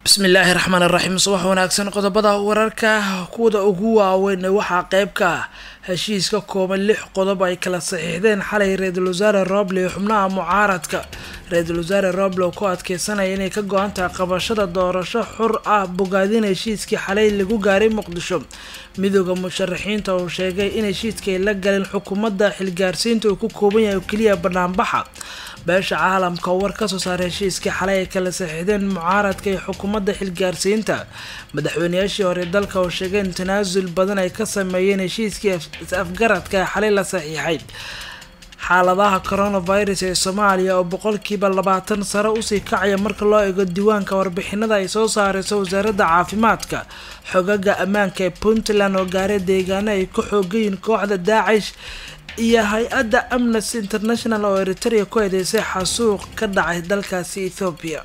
bismillaahi raxmaan raxiim subax wanaagsan qodobada wararka kuwada ugu waaweyn waxaa qeyb ka ah heshiis ka kooban lix qodob ay kala saxiixdeen xalay ra-iisul wasaare roble iyo xubnaha mucaaradka ra-iisul wasaare roble oo ku adkeysanaya inay ka go-an tahay qabashada doorasho xur ah bogaadin heshiiskii xalay lagu gaaray muqdisho midooda musharaxiinta uu sheegay in heshiiska ay la galeen xukuumadda xilgaarsiinta uu ku kooban yahay oo keliya banaanbaxa beesha caalamka oo war kasoo saaray heshiiskii xalay ay kala saxiixdeen mucaaradka iyo xukuumadda xilgaarsiinta madaxweyneyaashii hore dalka oo sheegeen tanaasul badan ay ka sameeyeen heshiiskii is-afgaradka ee xalay la saxiixay xaaladaha coronavirus ee soomaaliya oo boqolkiiba labaatan sare usii kacaya marka loo eego diiwaanka warbixinada ay soo saareyso wasaaradda caafimaadka xogaga ammaanka ee puntland oo gaaray deegaano ay ka xoogayiin kooxda daacish iyo hay-adda amnesty international oo eritrea ku eedeysay xasuuq ka dhacay dalkaasi ethoobiya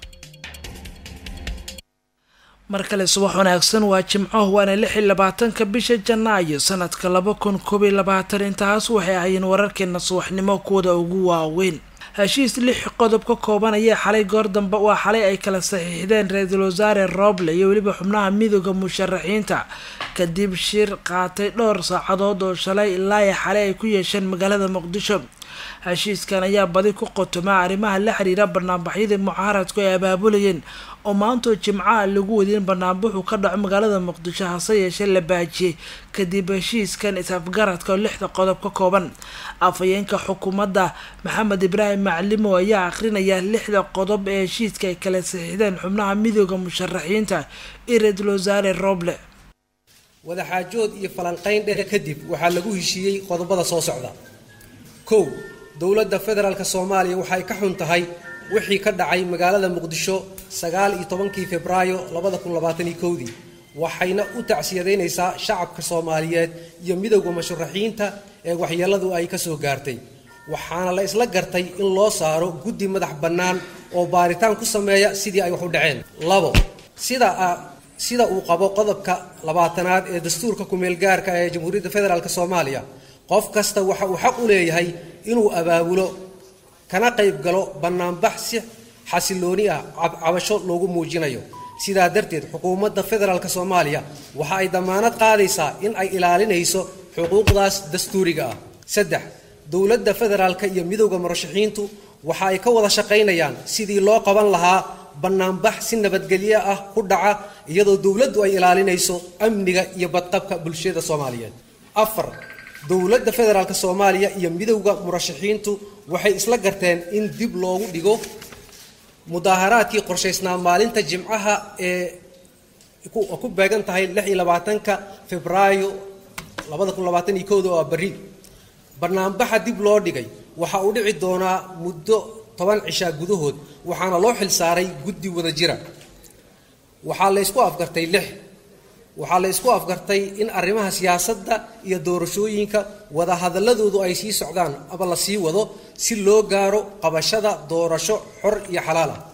mar kale subax wanaagsan waa jimco waana lix iyo labaatanka bisha janaayo sanadka laba kun koob iyo labaatan intaas waxay ahaayeen wararkeena subaxnimo kuwada ugu waaweyn heshiis lix qodob ka koobanaya xalay goor dambe waa xalay ay kala saxiixdeen ra-iisul wasaare roble iyo weliba xubnaha midooda musharaxiinta kadib shir qaatay dhowr saacadood oo shalay ilaa i xalay ay ku yeesheen magaalada muqdisho heshiiskan ayaa badi ku qotoma arrimaha la xiriira banaanbaxyadii mucaaradku ay abaabulayeen oo maantoo jimcaha lagu wadin banaanbaxu ka dhaco magaalada muqdisho hase yeeshee la baajiyey kadib heshiiskan is-afgaradka oo lixda qodob ka kooban afhayeenka xukuumadda maxamed ibraahim maclimo ayaa akhrinaya lixda qodob ee heshiiska ay kala saxiixdeen xubnaha midooda musharaxiinta iyo ra-iisul wasaare roble wadaxaajood iyo falanqayn dheer kadib waxaa lagu heshiiyey qodobada soo socda kow dowladda federaalk soomaaliya waxay ka xun tahay wixii ka dhacay magaalada muqdisho sagaal iyo tobankii febraayo labada kun labaataniyo kowdii waxayna u tacsiyadaynaysaa shacabka soomaaliyeed iyo midowda musharaxiinta ee waxyeelladu ay ka soo gaartay waxaana la isla gartay in loo saaro guddi madax bannaan oo baaritaan ku sameeya sidii ay wax u dhaceen labo sida sida uu qabo qodobka labaatanaad ee dastuurka ku-meelgaarka ee jamhuuriyadda federaalk soomaaliya qof kasta waxa uu xaq u leeyahay inuu abaabulo kana qayb galo bannaanbax si xasilooni ah cabasho loogu muujinayo sidaa darteed xukuumadda federaalk soomaaliya waxa ay damaanad qaadaysaa in ay ilaalinayso xuquuqdaas dastuuriga ah saddex dowladda federaalka iyo midowda murashaxiintu waxa ay ka wada shaqaynayaan sidii loo qaban lahaa bannaanbax si nabadgelyo ah ku dhaca iyadoo dowladdu ay ilaalinayso amniga iyo badqabka bulshada soomaaliyeed afar dowladda federaalk soomaaliya iyo midowda murashaxiintu waxay isla garteen in dib loogu dhigo mudaaharaadkii qorshaysnaa maalinta jimcaha ee ku beegan tahay lix iyo labaatanka febraayo labada kun labaatan iyo kowda oo berri banaanbaxa dib loo dhigay waxa uu dhici doonaa muddo toban cishaa gudahood waxaana loo xil saaray guddi wada jira waxaa la ysku afgartay lix waxaa la ysku afgartay in arrimaha siyaasadda iyo doorashooyinka wadahadaladoodu ay sii socdaan ama la sii wado si loo gaaro qabashada doorasho xor iyo xalaal ah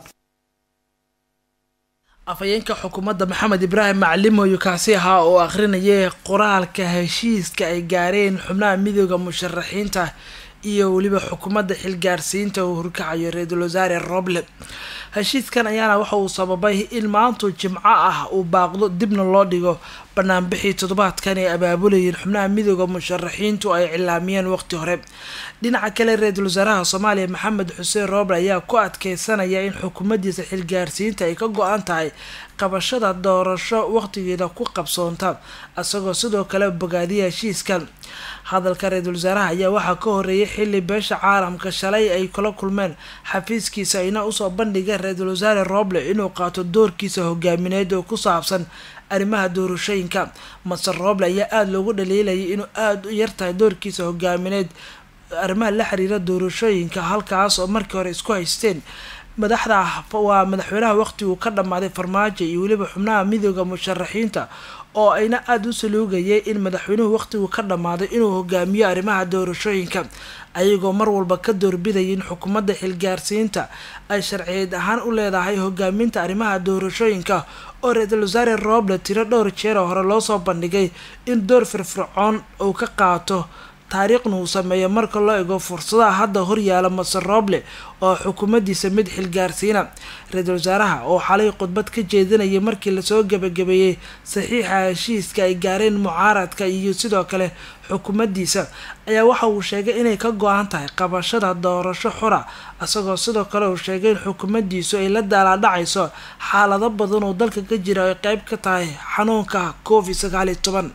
afhayeenka xukuumadda maxamed ibraahim maclimoyo kaasi ahaa oo akhrinayay qoraalka heshiiska ay gaareen xubnaha midooda musharaxiinta iyo weliba xukuumadda xilgaarsiinta uu horkacayo ra-iisul wasaare roble heshiiskan ayaana waxa uu sababay in maantu jimco ah uu baaqdo dibna loo dhigo banaanbixii toddobaadkan ay abaabulayeen xubnaha midooda musharaxiintu ay cilaamiyeen waqti hore dhinaca kale ra-iisul wasaaraha soomaaliya maxamed xuseen roble ayaa ku adkeysanaya in xukuumaddiisa xilgaarsiinta ay ka go-an tahay qabashada doorasho waqtigeeda ku qabsoonta isagoo sidoo kale bogaadiya heshiiskan hadalka ra-iisul wasaaraha ayaa waxaa ka horeeyay xilli beesha caalamka shalay ay kula kulmeen xafiiskiisa ayna usoo bandhigeen ra-iisul wasaare roble inuu qaato doorkiisa hogaamineed oo ku saabsan arrimaha doorashooyinka masar roble ayaa aada loogu dhaliilayay inuu aada u yartahay doorkiisa hogaamineed arrimaha la xiriira doorashooyinka halkaas oo markii hore isku haysteen madaxda waa madaxweynaha waqtiguu ka dhammaaday farmaajo iyo weliba xubnaha midooda musharaxiinta oo ayna aada u saluugayay in madaxweynuhu waqtigu ka dhammaaday inuu hogaamiyo arrimaha doorashooyinka ayagoo mar walba ka doorbidaya in xukuumadda xilgaarsiinta ay sharciyeed ahaan u leedahay hogaaminta arrimaha doorashooyinka oo ra-iisul wasaare roble tiro dhowr jeer oo hore loosoo bandhigay in door firfircoon uu ka qaato taariikhna uu sameeyo marka loo ego fursadaha hadda horyaala masar rooble oo xukuumaddiisa mid xilgaarsiina ra-iisul wasaaraha oo xalay khudbad ka jeedinayay markii lasoo gebagabeeyey saxiixa heshiiska ay gaareen mucaaradka iyo sidoo kale xukuumaddiisa ayaa waxa uu sheegay inay ka go-an tahay qabashada doorasho xura isagoo sidoo kale uu sheegay in xukuumaddiisu ay la daalaadhacayso xaalado badan oo dalka ka jira ay qeyb ka tahay xanuunka covid sagaal iyo toban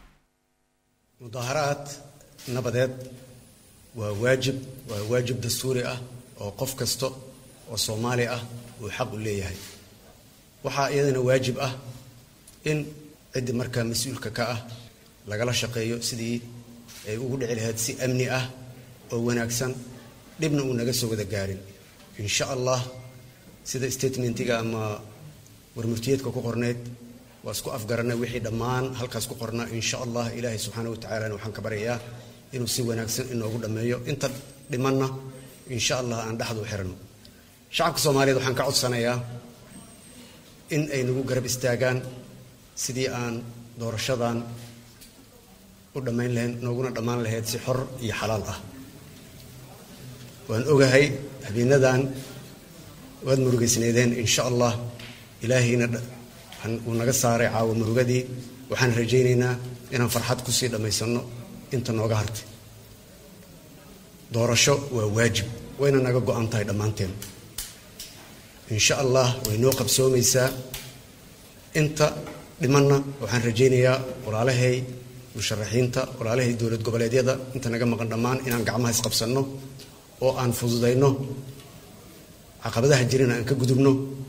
mudaaharaad nabadeed waa waajib waa waajib dastuuri ah oo qof kasta oo soomaali ah uu xaq u leeyahay waxaa iyadana waajib ah in ciddii markaa mas-uulka ka ah lagala shaqeeyo sidii ay ugu dhici lahayd si amni ah oo wanaagsan dhibna uu naga soo wada gaarin insha allah sida statementiga ama warmurtiyeedka ku qorneyd waa isku afgaranay wixii dhammaan halkaas ku qornaa insha allah ilaahay subxaana wa tacalana waxaan ka baryayaa inuu si wanaagsan inoogu dhammeeyo inta dhimanna insha allah aan dhexdu u xirano shacabka soomaaliyeed waxaan ka codsanayaa in ay nagu garab istaagaan sidii aan doorashadan u dhammayn lahayn nooguna dhammaan lahayd si xor iyo xalaal ah waan ogahay habeenadan waad murugaysneedeen insha allah ilaahayna uu naga saaray caawa murugadii waxaan rajaynaynaa inaan farxad kusii dhammaysanno inta nooga hartay doorasho waa waajib wayna naga go-an tahay dhammaanteen insha allah way noo qabsoomaysaa inta dhimanna waxaan rajaynayaa walaalahay musharaxiinta walaalahay dowlad goboleedyada inta naga maqan dhammaan inaan gacmaha isqabsanno oo aan fududayno caqabadaha jirina aan ka gudubno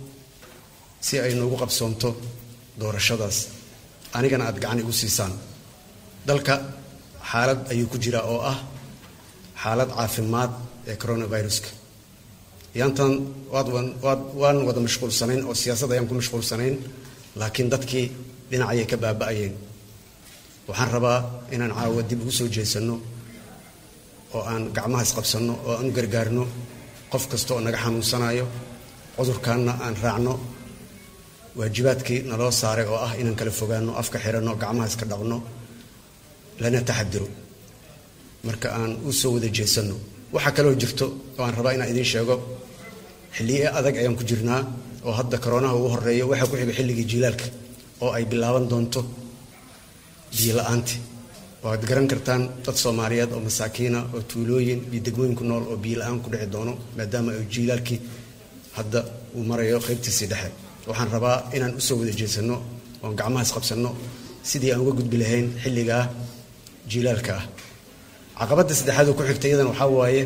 si ay noogu qabsoonto doorashadaas anigana aada gacan igu siisaan dalka xaalad ayuu ku jiraa oo ah xaalad caafimaad ee coronaviruska yaantan waad waad waan wada mashquulsanayn oo siyaasad ayaan ku mashquulsanayn laakiin dadkii dhinacayay ka baaba'ayeen waxaan rabaa inaan caawa dib ugu soo jeesanno oo aan gacmaha isqabsanno oo aan u gargaarno qof kasta oo naga xanuunsanayo cudurkaanna aan raacno waajibaadkii naloo saaray oo ah inaan kala fogaano afka xiranno gacmaha iska dhaqno lana taxadiro marka aan u soo wada jeesanno waxaa kaloo jirto oo aan rabaa inaan idiin sheego xilliye adag ayaan ku jirnaa oo hadda koroonaha ugu horeeyo waxaa ku xiga xilligii jiilaalka oo ay bilaaban doonto biyo la-aanti waad garan kartaan dad soomaaliyeed oo masaakiina oo tuulooyin iyo degmooyin ku nool oo biyo la-aan ku dhici doono maadaama ay jiilaalkii hadda uu marayo qaybtiisii dhexe waxaan rabaa inaan usoo wada jeesanno oon gacmaha isqabsanno sidii aan uga gudbi lahayn xilligaa jiilaalka ah caqabadda saddexaad oo ku xigta iyadan waxaa waaye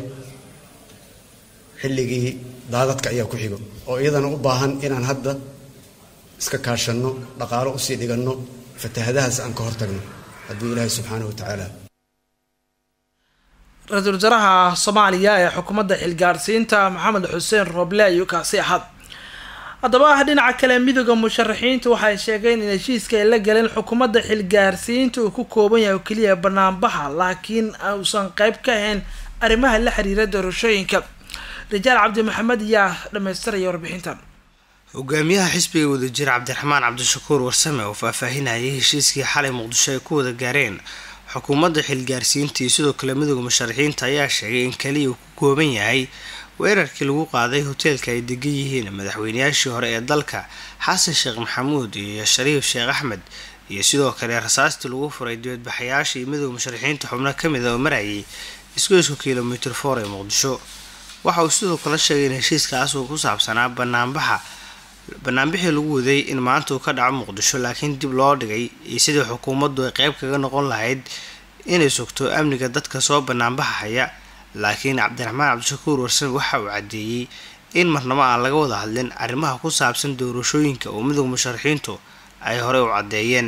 xilligii daadadka ayaa ku xigo oo iyadana u baahan inaan hadda iska kaashanno dhaqaalo usii dhiganno fatahadahaas aan ka hortagno hadduu ilaahay subxaana wa tacaala ra-iisul wasaaraha soomaaliya ee xukuumadda xilgaarsiinta maxamed xuseen rooble ayuu kaasi ahaa haddaba dhinaca kale midooda musharaxiinta waxay sheegeen in heshiiska ay la galeen xukuumadda xilgaarsiinta uu ku kooban yahay oo keliya banaanbaxa laakiin uusan qeyb ka ahayn arrimaha la xiriira doorashooyinka rajaal cabdi maxamed ayaa dhamaystiraya warbixintan hogaamiyaha xisbiga wadajir cabdiraxmaan cabdishakuur warsame oo faahfaahinayay heshiiskii xalay muqdisho ay ku wada gaareen xukuumadda xilgaarsiinta iyo sidoo kale midooda musharaxiinta ayaa sheegay in kaliya uu ku kooban yahay weerarkii lagu qaaday hoteelka ay degan yihiin madaxweynayaashii hore ee dalka xasan sheekh maxamuud iyo shariif sheekh axmed iyo sidoo kale rasaastii lagu furay dibadbaxayaasha iyo midooda musharaxiinta xubno kamid a oo marayay isgoysku kilomitr for ee muqdisho waxa uu sidoo kale sheegay in heshiiskaas uu ku saabsanaa banaanbaxa banaanbixii lagu waday in maanta uu ka dhaco muqdisho laakiin dib loo dhigay iyo sidii xukuumaddu ay qeyb kaga noqon lahayd inay sugto amniga dadka soo banaanbaxaya laakiin cabdiraxmaan cabdishakuur warsame waxa uu caddeeyey in marnabo aan laga wada hadlin arrimaha ku saabsan doorashooyinka oo midooda musharaxiintu ay horey u caddeeyeen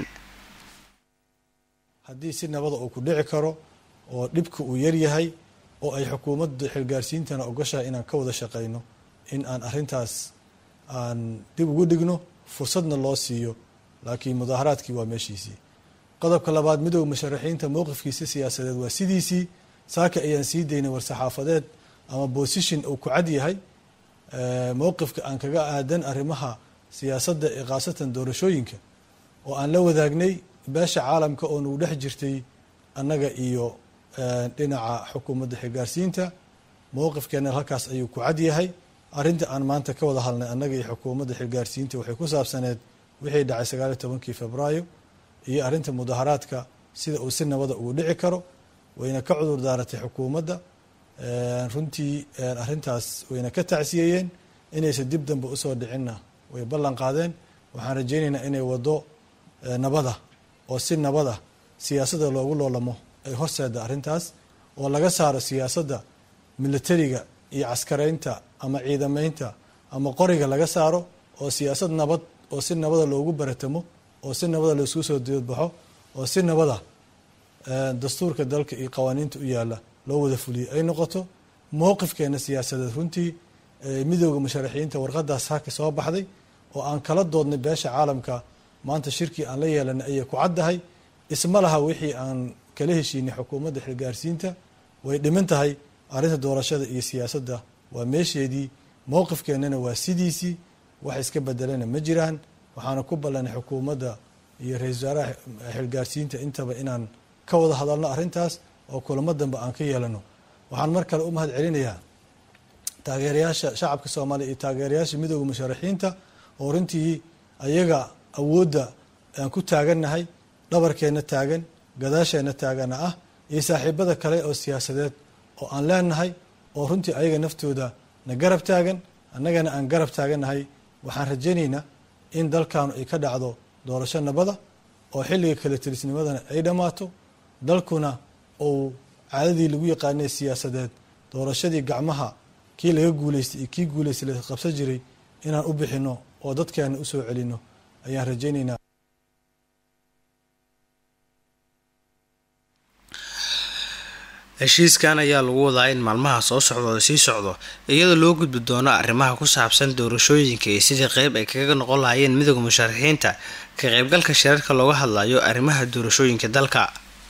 haddii si nabada uu ku dhici karo oo dhibka uu yaryahay oo ay xukuumadda xilgaarsiintana ogashahay inaan ka wada shaqayno in aan arrintaas aan dib ugu dhigno fursadna loo siiyo laakiin mudaaharaadkii waa meeshiisii qodobka labaad midooda musharaxiinta mowqifkiisa siyaasadeed waa sidiisii saaka ayaan sii daynay war-saxaafadeed ama bosishon uu ku cad yahay mowqifka aan kaga aadan arrimaha siyaasadda ee khaasatan doorashooyinka oo aan la wadaagnay beesha caalamka oo nagu dhex jirtay annaga iyo dhinaca xukuumadda xilgaarsiinta mowqifkeena halkaas ayuu ku cad yahay arrinta aan maanta ka wada hadlnay annaga iyo xukuumadda xilgaarsiinta waxay ku saabsaneed wixii dhacay sagaaliyo tobankii februaayo iyo arrinta mudaharaadka sida uu si nabada ugu dhici karo wayna ka cudur daaratay xukuumadda runtii arrintaas wayna ka tacsiyeeyeen inaysan dib dambe usoo dhicinna way ballan qaadeen waxaan rajaynaynaa inay waddo nabada oo si nabada siyaasadda loogu loolamo ay horseeda arrintaas oo laga saaro siyaasadda militariga iyo caskaraynta ama ciidamaynta ama qoriga laga saaro oo siyaasad nabad oo si nabada loogu baratamo oo si nabada laisku soo diyadbaxo oo si nabada dastuurka dalka iyo qawaaniinta u yaalla loo wada fuliyo ay noqoto mowqifkeena siyaasadeed runtii midooda musharaxiinta warqadaas haka soo baxday oo aan kala doodnay beesha caalamka maanta shirkii aan la yeelanay ayay ku caddahay isma laha wixii aan kala heshiinay xukuumadda xilgaarsiinta way dhiman tahay arrinta doorashada iyo siyaasadda waa meesheedii mowqifkeennana waa sidiisii wax iska bedelana ma jiraan waxaana ku ballanay xukuumadda iyo ra-isul wasaaraha xilgaarsiinta intaba inaan ka wada hadalno arrintaas oo kulamo dambe aan ka yeelano waxaan mar kale u mahad celinayaa taageerayaasha shacabka soomaaliya iyo taageerayaasha midooda musharaxiinta oo runtii ayaga awoodda aan ku taagannahay dhabarkeenna taagan gadaasheenna taagana ah iyo saaxiibada kale oo siyaasadeed oo aan leenahay oo runtii ayaga naftooda na garab taagan annagana aan garab taagannahay waxaan rajaynaynaa in dalkaanu ay ka dhacdo doorasho nabada oo xilliga kale tirisnimadana ay dhammaato dalkuna uu caadadii lagu yaqaanay siyaasadeed doorashadii gacmaha kii laga guuleystay iyo kii guuleystay la qabsan jiray inaan u bixino oo dadkeena usoo celino ayaan rajaynaynaa heshiiskan ayaa lagu wadaa in maalmaha soo socdooda sii socdo iyadoo loo gudbi doono arrimaha ku saabsan doorashooyinka iyo sidii qeyb ay kaga noqon lahaayeen midooda musharaxiinta ka qeybgalka shirarka looga hadlayo arrimaha doorashooyinka dalka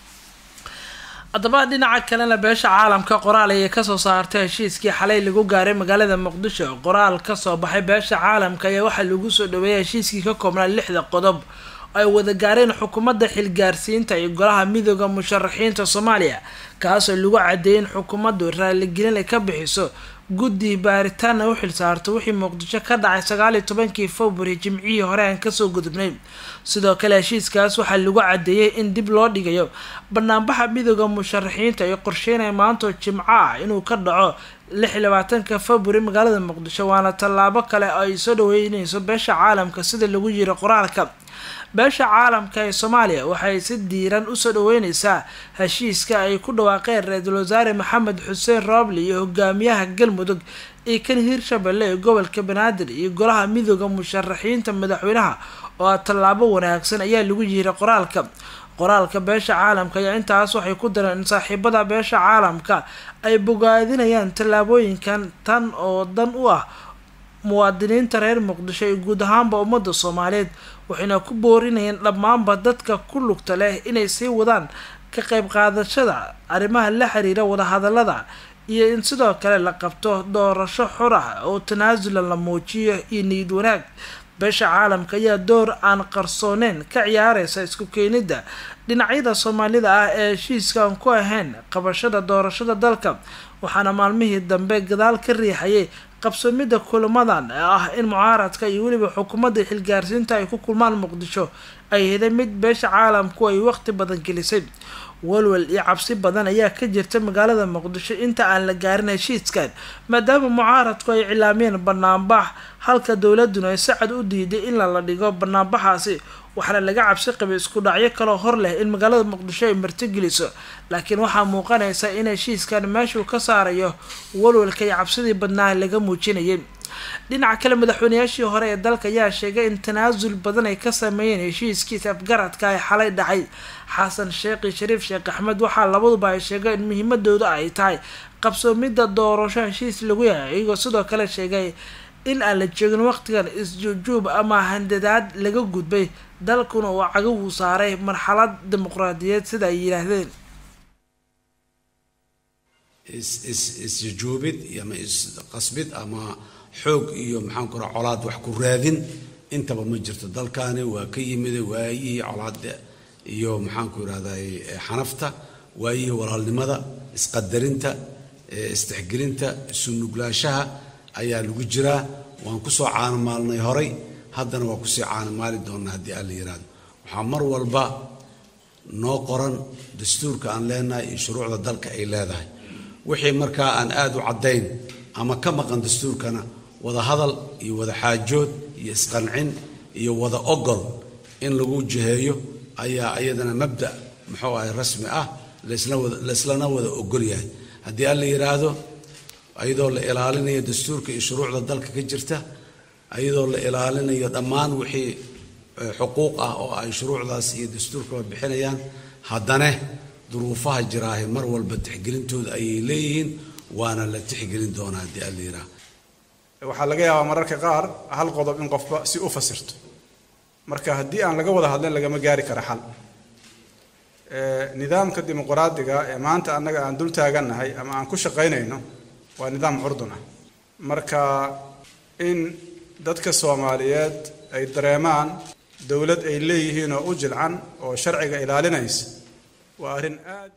haddaba dhinaca kalena beesha caalamka qoraal ayay kasoo saartay heshiiskii xalay lagu gaaray magaalada muqdisho qoraal kasoo baxay beesha caalamka ayaa waxaa lagu soo dhaweeyay heshiiskii ka koobnaa lixda qodob ay wada gaareen xukuumadda xilgaarsiinta iyo golaha midooda musharaxiinta soomaaliya kaasoo lagu cadeeyay in xukuumaddu raaligelin ay ka bixiso guddi baaritaana u xilsaarto wixii muqdisho ka dhacay sagaaliyo tobankii february jimcihii hore aan kasoo gudubnay sidoo kale heshiiskaas waxaa lagu cadeeyay in dib loo dhigayo banaanbaxa midooda musharaxiinta ay qorsheynaya maantoo jimco ah inuu ka dhaco lix iyo labaatanka february magaalada muqdisho waana tallaabo kale oo ay soo dhaweyneyso beesha caalamka sida lagu yiri qoraalka beesha caalamka ee soomaaliya waxay si diiran usoo dhaweyneysaa heshiiska ay ku dhawaaqeen ra-iisul wasaare maxamed xuseen roobli iyo hogaamiyaha galmudug iyo kan hiirshabelle ee gobolka banaadir iyo golaha midooda musharaxiinta madaxweynaha oo tallaabo wanaagsan ayaa lagu yihiray qoraalka qoraalka beesha caalamka ayaa intaas waxay ku dareen in saaxiibada beesha caalamka ay bogaadinayaan tallaabooyinkan tan oo dan u ah muwaadiniinta reer muqdisho iyo guud ahaanba ummadda soomaaliyeed waxayna ku boorinayeen dhammaanba dadka ku lugta leh inay sii wadaan ka qayb qaadashada arrimaha la xiriira wadahadalada iyo in sidoo kale la qabto doorasho xor ah oo tanaasula la muujiyo iyo niyad wanaag beesha caalamka ayaa door aan qarsooneyn ka ciyaareysa isku keenidda dhinacyada soomaalida ah ee heshiiskaan ku ahayn qabashada doorashada dalka waxaana maalmihii dambe gadaal ka riixayay qabsoomidda kulamadan ee ah in mucaaradka iyo weliba xukuumadda xilgaarsiinta ay ku kulmaan muqdisho ay heday mid beesha caalamku ay waqti badan gelisay walwal iyo cabsi badan ayaa ka jirta magaalada muqdisho inta aan la gaarin heshiiskan maadaama mucaaradku ay cilaamiyeen banaanbax halka dowladuna ay si cad u diiday in lala dhigo banaanbaxaasi waxaana laga cabsi qabay isku dhacyo kaloo hor leh in magaalada muqdisho ay martigeliso laakiin waxaa muuqanaysa in heshiiskan meeshuu ka saarayo walwalka iyo cabsidii badnaa laga muujinayay dhinaca kale madaxweynayaashii hore ee dalka ayaa sheegay in tanaasul badan ay ka sameeyeen heshiiskiisa afgaradka ay xalay dhacay xasan sheekhi shariif sheekh axmed waxaa labaduba ay sheegeen in muhiimadooda ay tahay qabsoomidda doorasho heshiis lagu yahay iyagoo sidoo kale sheegay in aan la joogin waqtigan isjuujuub ama handadaad laga gudbay dalkuna uu cagahu saaray marxalad dimuqraadiyeed sida ay yidhaahdeen isjujuubid ama isqasbid ama xoog iyo maxaan ku raa colaad wax ku raadin intaba ma jirto dalkaani waa ka yimid waayihii colaad iyo maxaanku irahday xanafta waayihii walaalnimada isqadarinta isdexgelinta isunuglaashaha ayaa lagu jiraa waan kusoo caanamaalnay horay haddana waa kusii caanamaali doonaa haddii alla yiraahdo waxaa mar walba noo qoran dastuurka aan leenahay iyo shuruucda dalka ay leedahay wixii markaa aan aada u caddayn ama ka maqan dastuurkana wada hadal iyo wada xaajood iyo isqancin iyo wada ogol in lagu jiheeyo ayaa iyadana mabda muxuu ahay rasmi ah laislana wada ogol yahay haddii alla yidhaahdo iyadoo la ilaalinayo dastuurka iyo shuruucda dalka ka jirta iyadoo la ilaalinayo dhammaan wixii xuquuq ah oo ay shuruucdaas iyo dastuurkaba bixinayaan haddana duruufaha jiraahe mar walba tixgelintooda ayay leeyihiin waana la tixgelin doonaa haddii alla yidhaahdo waxaa laga yaabaa mararka qaar hal qodob in qofba si u fasirto marka haddii aan laga wada hadlin lagama gaari kara xal nidaamka dimuqraadiga ee maanta annaga aan dul taagannahay ama aan ku shaqaynayno waa nidaam curdun ah marka in dadka soomaaliyeed ay dareemaan dowlad ay leeyihiin oo u jilcan oo sharciga ilaalinaysa waa arrin aad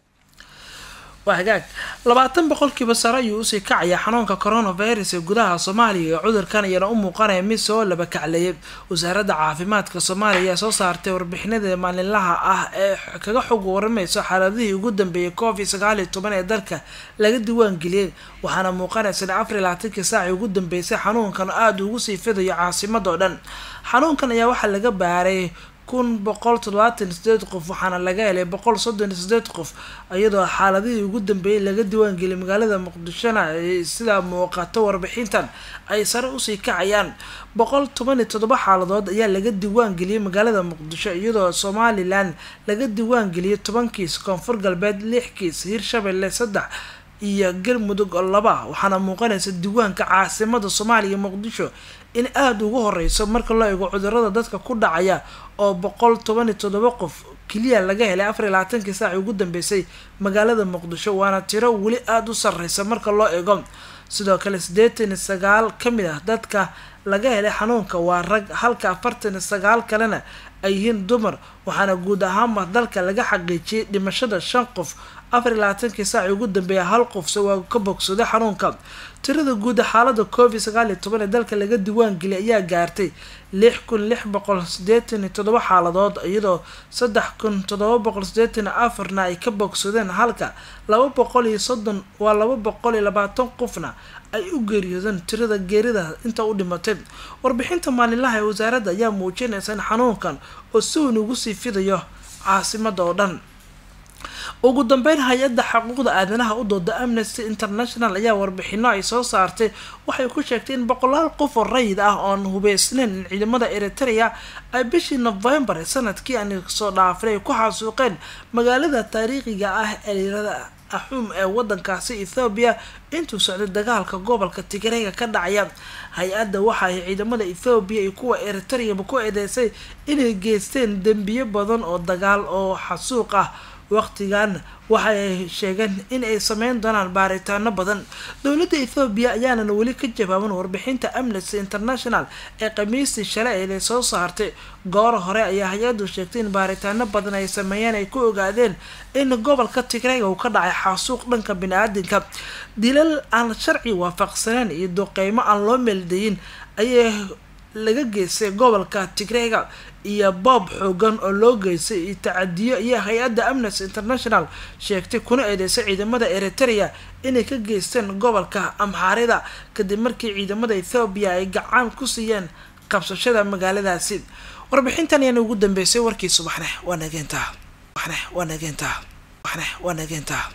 waa hagaag labaatan boqolkiiba sare ayuu usii kacaya xanuunka coronavirus ee gudaha soomaaliya ee cudurkan iyana u muuqanaya mid soo laba kacleeyay wasaaradda caafimaadka soomaaliya ayaa soo saartay warbixinada maalinlaha ah ee kaga xog waramayso xaaladihii ugu dambeeyay covid sagaal iyo toban ee dalka laga diiwaangeliyey waxaana muuqanaysa in afar iyo labaatankii saacii ugu dambeysay xanuunkan aada ugu sii fidayo caasimada oo dhan xanuunkan ayaa waxaa laga baaray kun boqol toddobaatan iyo sideed qof waxaana laga helay boqol soddon iyo sideed qof iyadoo xaaladihii ugu dambeeyay laga diiwaangeliyay magaalada muqdishona sidaa muuqato warbixintan ay sare usii kacayaan boqol toban iyo toddoba xaaladood ayaa laga diiwaangeliyay magaalada muqdisho iyadoo somalilan laga diiwaangeliyay toban kiis koonfur galbeed lix kiis hirshabelle saddex iyo galmudug oo laba waxaana muuqanaysa diiwaanka caasimada soomaaliya muqdisho in aada ugu horeyso marka loo eego cudurada dadka ku dhacaya oo boqol toban iyo toddoba qof keliya laga helay afar iyo labaatankii saaci ugu dambeysay magaalada muqdisho waana tiro weli aada u sareysa marka loo eego sidoo kale siddeetan iyo sagaal ka mid ah dadka laga helay xanuunka waa rag halka afartan iyo sagaal kalena ay yihiin dumar waxaana guud ahaanba dalka laga xaqiijiyay dhimashada shan qof afar iyo labaatankii saaci ugu dambeeya hal qofse waa ka bogsaday xanuunka tirada guud xaalada covid sagaal iyo toban ee dalka laga diiwaangeliyay ayaa gaartay lix kun lix boqol sideetan iyo toddoba xaaladood iyadoo saddex kun toddoba boqol sideetan iyo afarna ay ka bogsadeen halka laba boqol iyo soddon waa laba boqol iyo labaatan qofna ay u geeriyoodeen tirada geerida inta u dhimatay warbixinta maalinlaha ee wasaaradda ayaa muujinaysa in xanuunkan oo si weyn ugu sii fidayo caasimada oo dhan ugu dambeyn hay-adda xuquuqda aadanaha u dooda amnesty international ayaa warbixino ay soo saartay waxay ku sheegtay in boqolaal qof oo rayid ah oon hubeysnayn in ciidamada eritrea ay bishii novembar ee sanadkii aan soo dhaafay ay ku xasuuqeen magaalada taariikhiga ah ee layirahda axuum ee wadankaasi ethoobiya intuu socday dagaalka gobolka tigreega ka dhacaya hay-adda waxa ay ciidamada ethoobiya iyo kuwa eritreaba ku eedeysay inay geysteen dembiyo badan oo dagaal oo xasuuq ah waqtigan waxa ay sheegeen in ay sameyn doonaan baaritaano badan dowladda ethoobiya ayaanan weli ka jawaaban warbixinta amnesty international ee khamiistii shalay eeday soo saartay goor hore ayaa hay-addu sheegtay in baaritaano badan ay sameeyeen ay ku ogaadeen in gobolka tigreega uu ka dhacay xasuuq dhanka bini-aadinka dilal aan sharci waafaqsaneen iyo duqeymo aan loo meeldayin ayay laga geystay gobolka tigreega iyo boob xoogan oo loo geystay iyo tacadiyo iyo hay-adda amnesty international sheegtay kuna eedeysay ciidamada eritrea inay ka geysteen gobolka amxaarida kadib markii ciidamada ethoobiya ay gacan ku siiyeen qabsashada magaaladaasi warbixintan ayaana ugu dambeysay warkii subaxne waa nageenta waxne waa nageenta waxne waa nageenta